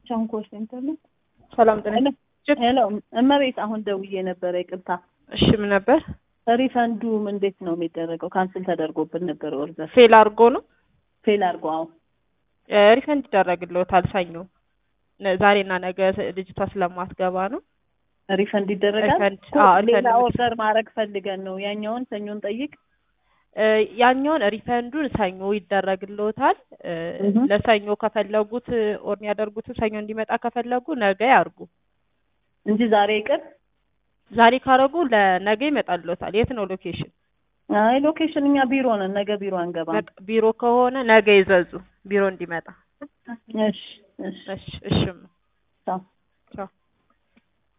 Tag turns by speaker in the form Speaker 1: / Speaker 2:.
Speaker 1: ቻንኮር ሴንተር ነው።
Speaker 2: ሰላም ጤና
Speaker 1: ሄሎ እመቤት፣ አሁን ደውዬ ነበረ። ይቅርታ
Speaker 2: እሺ፣ ምን ነበር?
Speaker 1: ሪፈንዱም እንዴት ነው የሚደረገው? ካንስል ተደርጎብን ነበር። ኦርደር
Speaker 2: ፌል አድርጎ ነው
Speaker 1: ፌል አድርጎ። አዎ
Speaker 2: ሪፈንድ ይደረግልዎታል። ሰኞ ነ- ዛሬና ነገ ልጅቷ ስለማትገባ ነው።
Speaker 1: ሪፈንድ ይደረጋል።
Speaker 2: ሪፈንድ
Speaker 1: እኮ
Speaker 2: አዎ፣
Speaker 1: ሌላ
Speaker 2: ሪፈንድ
Speaker 1: ኦርደር ማድረግ ፈልገን ነው። ያኛውን ሰኞን ጠይቅ።
Speaker 2: እ፣ ያኛውን ሪፈንዱን ሰኞ ይደረግልዎታል። እ፣
Speaker 1: እህ።
Speaker 2: ለሰኞ ከፈለጉት ኦር ያደርጉትን ሰኞ እንዲመጣ ከፈለጉ ነገ ያርጉ።
Speaker 1: እንጂ ዛሬ ይቅር።
Speaker 2: ዛሬ ካረጉ ለነገ ይመጣልዎታል። የት ነው ሎኬሽን?
Speaker 1: አይ ሎኬሽን እኛ ቢሮ ነን። ነገ ቢሮ አንገባም።
Speaker 2: በቃ ቢሮ ከሆነ ነገ ይዘዙ፣ ቢሮ እንዲመጣ።
Speaker 1: እሺ እሺ
Speaker 2: እሺ፣ እሺ።
Speaker 1: ቻው።
Speaker 2: ቻው